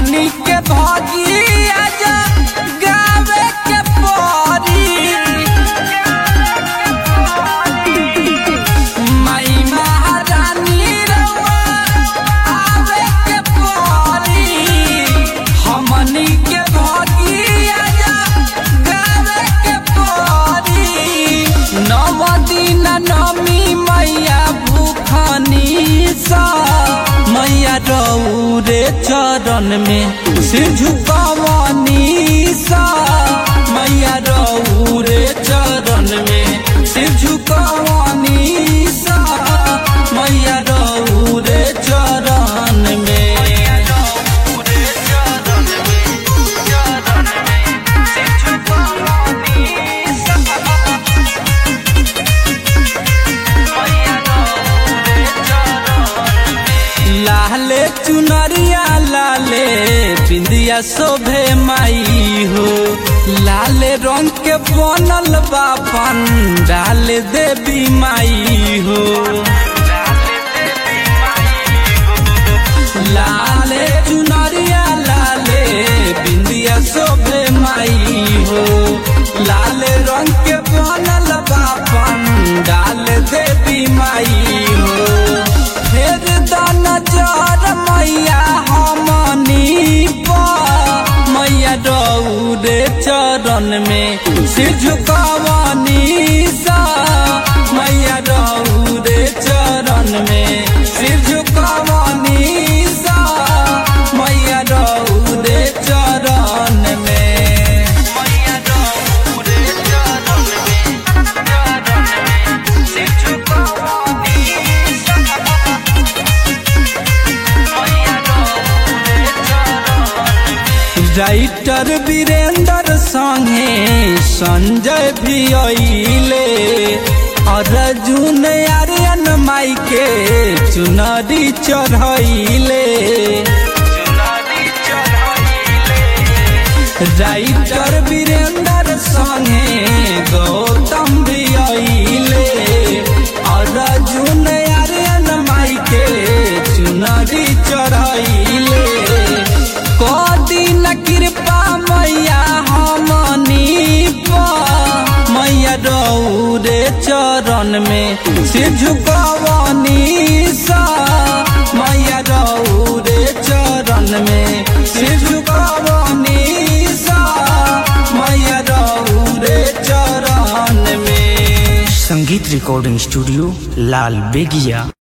हमनी के भगिया जा गावे के परी माई महारानी रउआ आवे के परी हमनी के भगिया जा गावे के परी नव दिन नमी मैया भूखनी सा मैया रौरे चरण में सिर झुकावनी सा मैया रौरे चरण में सिर झुकावनी सा मैया रौरे चरण में लाले चुनरिया लाले बिंदिया शोभे माई हो लाले रंग के बनल बापन डाल देवी माई हो लाले चुनरिया लाले बिंदिया शोभे माई हो लाले रंग के बनल बापन डाल देवी माई हो फेर दान जर मैया हमनी पर मैया रौरे चरण में सिर झुकावनी सा मैया रौरे चरण में सिर झुकावनी सा मैया रौरे चरण में मैया रौरे चरण में चरण में सिर झुकावनी राइटर वीरेंद्र संगे संजय भी अइले अर्जुन आर्यन माई के चुनरी चढ़ैले राइटर वीरेंद्र संगे गौतम भी अइले अर्जुन आर्यन माई के चुनरी चढ़ैले कदिन कृपा मैया हमनी पर मैया रौरे चरण में सिर झुकावनी सा मैया रौरे चरण में सिर झुकावनी सा मैया रौरे चरण में संगीत रिकॉर्डिंग स्टूडियो लाल बेगिया